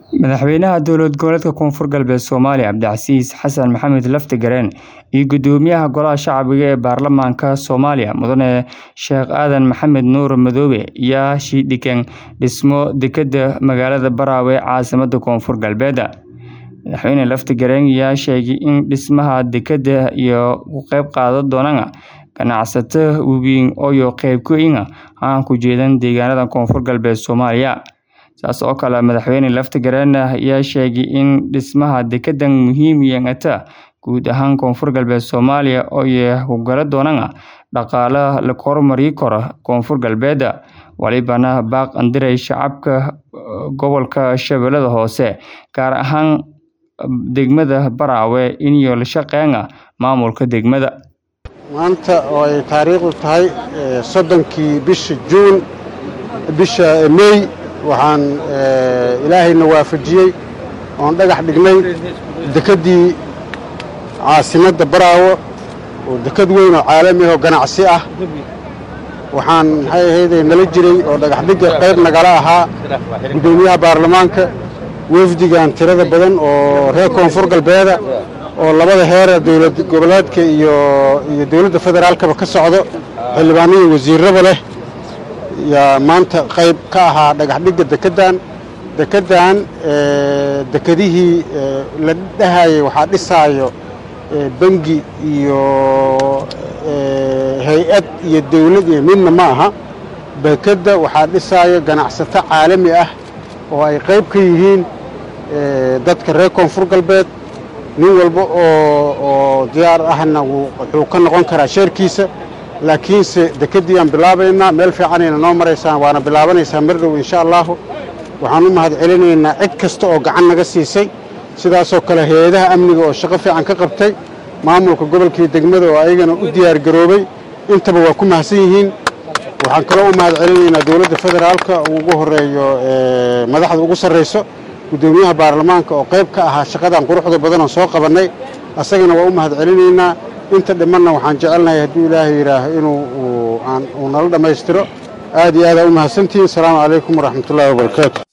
Madaxweynaha dowlad goboleedka Koonfur Galbeed Soomaaliya Cabdicasiis Xasan Maxamed Laftagareen iyo Gudoomiyaha Golaha Shacbiga ee Baarlamaanka Soomaaliya Mudane Sheekh Aadan Maxamed Nuur Madoobe ayaa shidhigeen dhismo dekedda magaalada Baraawe ee caasimadda Koonfur Galbeed. Madaxweyne Laftagareen ayaa sheegay in dhismaha dekedda ay ka qayb qaadan doonaan ganacsato waaweyn oo qayb ka ah ku jeedaan deegaanada Koonfur Galbeed Soomaaliya. Sidaas oo kale Madaxweyne Laftagareen ayaa sheegay in dhismaha dekeddan muhiim u yahay guud ahaan Koonfur Galbeed Soomaaliya oo ay ku gali doonaan dhaqaalaha la horumarin karo Koonfur Galbeed. Walibana baaq andiray shacabka gobolka Shabeellaha Hoose gaar ahaan degmada Baraawe inay la shaqeeyaan maamulka degmada. maanta oo ay taariikhdu tahay soddonkii bisha juun bisha mey waxaan ilaahayna waafajiyey oon dhagax dhignay dekeddii caasimadda baraawo oo deked weyn oo caalami ah oo ganacsi ah waxaan maxay ahayday nala jiray oo dhagax dhigga qayb nagala ahaa guddoomiyaha baarlamaanka wafdigan tirada badan oo reer koonfur galbeeda oo labada heera dowlad goboleedka iyo iyo dowladda federaalkaba ka socdo xildhibaano iyo wasiirraba leh yaa maanta qayb ka ahaa dhagax dhigga dekeddan dekeddan dekedihii la dhahayay waxaa dhisaayo bangi iyo hay-ad iyo dowlad iyo midna ma aha dekedda waxaa dhisaayo ganacsato caalami ah oo ay qayb ka yihiin dadka reer koonfur galbeed nin walba oo oo diyaar ahna wuxuu ka noqon karaa sheerkiisa laakiinse dekeddii aan bilaabaynaa meel fiicanayna noo maraysaan waana bilaabanaysaa mar dhow insha allahu waxaan u mahad celinaynaa cid kasta oo gacan naga siisay sidaasoo kale hay-adaha amniga oo shaqo fiican ka qabtay maamulka gobolkii degmada oo ayagana u diyaar garoobay intaba waa ku mahadsan yihiin waxaan kaloo u mahad celinaynaa dowladda federaalka ugu horeeyo madaxda ugu sarrayso guddoomiyaha baarlamaanka oo qayb ka ahaa shaqadan quruxda badan oo soo qabannay asagana waa u mahad celinaynaa inta dhimanna waxaan jecelnahay hadduu ilaahay yidhaaho inuu uu nala dhammaystiro aad iyo aadaa u mahadsantihiin asalaamu calaykum waraxmatullaahi wabarakaatu